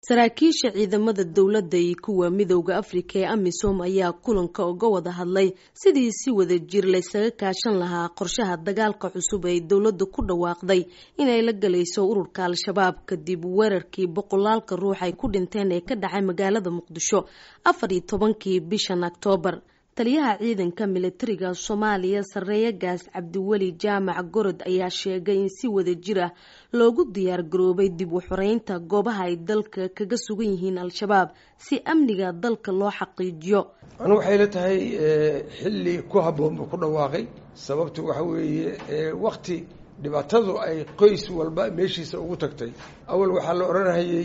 saraakiisha ciidamada dowladda iyo kuwa midooda afrika ee amisom ayaa kulanka uga wada hadlay sidii si wada jir laysaga kaashan lahaa qorshaha dagaalka cusub ee dowladda ku dhawaaqday inay la galayso ururka al-shabaab kadib weerarkii boqolaalka ruux ay ku dhinteen ee ka dhacay magaalada muqdisho afar iyo tobankii bishan oktoobar taliyaha ciidanka militariga soomaaliya sareeya gaas cabdiweli jaamac gorod ayaa sheegay in si wada jir ah loogu diyaar garoobay dib u xoreynta goobaha ay dalka kaga sugan yihiin al-shabaab si amniga dalka loo xaqiijiyo anu waxay la tahay xilli ku habboon buu ku dhawaaqay sababtu waxa weeye wakti dhibaatadu ay qoys walba meeshiisa ugu tagtay awal waxaa la odhanayay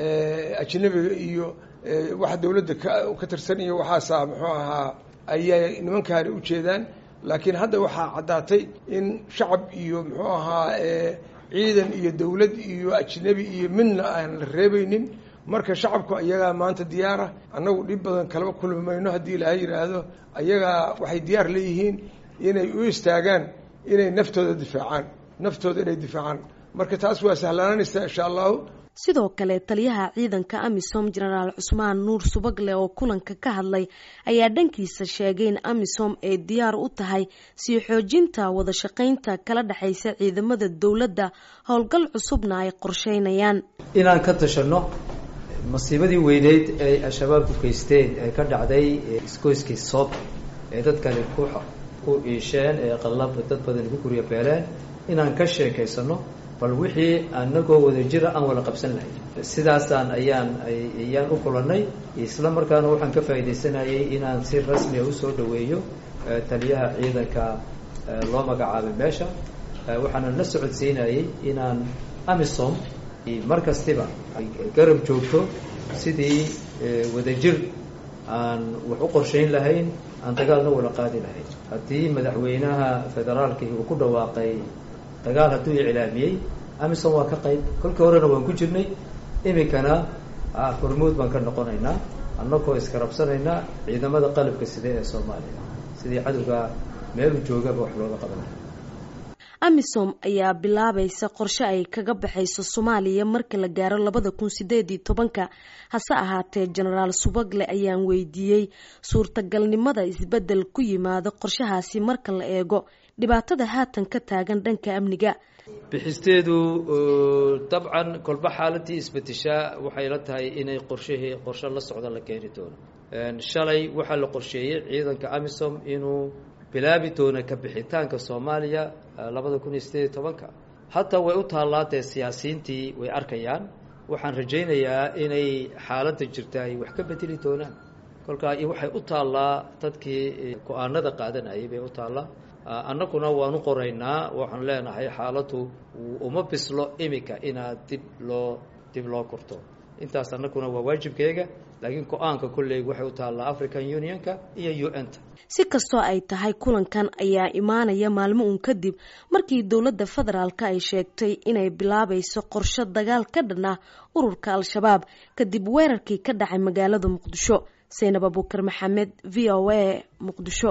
ajnabiga iyo waxa dowladda ka tirsan iyo waxaasaa muxuu ahaa ayay nimankaani u jeedaan laakiin hadda waxaa caddaatay in shacab iyo muxuu ahaa ciidan iyo dowlad iyo ajnabi iyo midna aan la reebaynin marka shacabku ayagaa maanta diyaara annagu dhib badan kalaba kulmi mayno haddii ilaha yidhaahdo ayagaa waxay diyaar leeyihiin inay u istaagaan inay naftooda difaacaan naftooda inay difaacaan marka taas waa sahlaananaysaa insha allahu sidoo kale taliyaha ciidanka amisom jenaraal cusmaan nuur subagle oo kulanka ka hadlay ayaa dhankiisa sheegay in amisom ay diyaar u tahay sii xoojinta wada shaqaynta kala dhexaysa ciidamada dowladda howlgal cusubna ay qorsheynayaan inaan ka tashanno masiibadii weyneyd ay al-shabaab ku geysteen ee ka dhacday isgoyskii soob ee dadkani ku ku iisheen ee qallab dad badan ku guryo beeleen inaan ka sheekaysano bal wixii anagoo wada jira aan wada qabsan lahay sidaasaan ayaan ayaan u kulannay isla markaana waxaan ka faaidaysanayay inaan si rasmiya usoo dhaweeyo taliyaha ciidanka loo magacaabay meesha waxaana la socodsiinayay inaan amisom mar kastiba garab joogto sidii wadajir aan wax u qorshayn lahayn aan dagaalna wada qaadi lahayn haddii madaxweynaha federaalki uu ku dhawaaqay dagaal hadduu iclaamiyey amisom waa ka qayb kolkii horena waan ku jirnay iminkana hormuud baan ka noqonaynaa annagoo iskarabsanaynaa ciidamada qalabka side ee soomaaliya sidii cadowga meelu joogaba wax looga qabanay amisom ayaa bilaabaysa qorshe ay kaga baxayso soomaaliya marka la gaaro labada kun sideed iyo tobanka hase ahaatee jenaraal subagle ayaan weydiiyey suurtagalnimada isbeddel ku yimaado qorshahaasi marka la eego dhibaatada haatan ka taagan dhanka amniga bixisteedu dabcan kolba xaaladii isbedeshaa waxay la tahay inay qorshahii qorshe la socda la keeni doono shalay waxaa la qorsheeyey ciidanka amisom inuu bilaabi doono ka bixitaanka soomaaliya labada kun iyo sideed iyo tobanka hataa way u taallaa dee siyaasiyiintii way arkayaan waxaan rajaynayaa inay xaaladda jirta ay wax ka bedeli doonaan kolkaa waxay u taallaa dadkii go-aanada qaadanayay bay u taallaa annaguna waanu qoraynaa waxaan leenahay xaaladdu uma bislo imika inaad dib loo dib loo korto intaas annaguna waa waajibkeega laakiin go-aanka kolley waxay u taallaa african unionka iyo u n ta si kastoo ay tahay kulankan ayaa imaanaya maalmo uun kadib markii dowladda federaalk ay sheegtay inay bilaabayso qorshe dagaal ka dhan ah ururka al-shabaab kadib weerarkii ka dhacay magaalada muqdisho saynab abuukar maxamed v o a muqdisho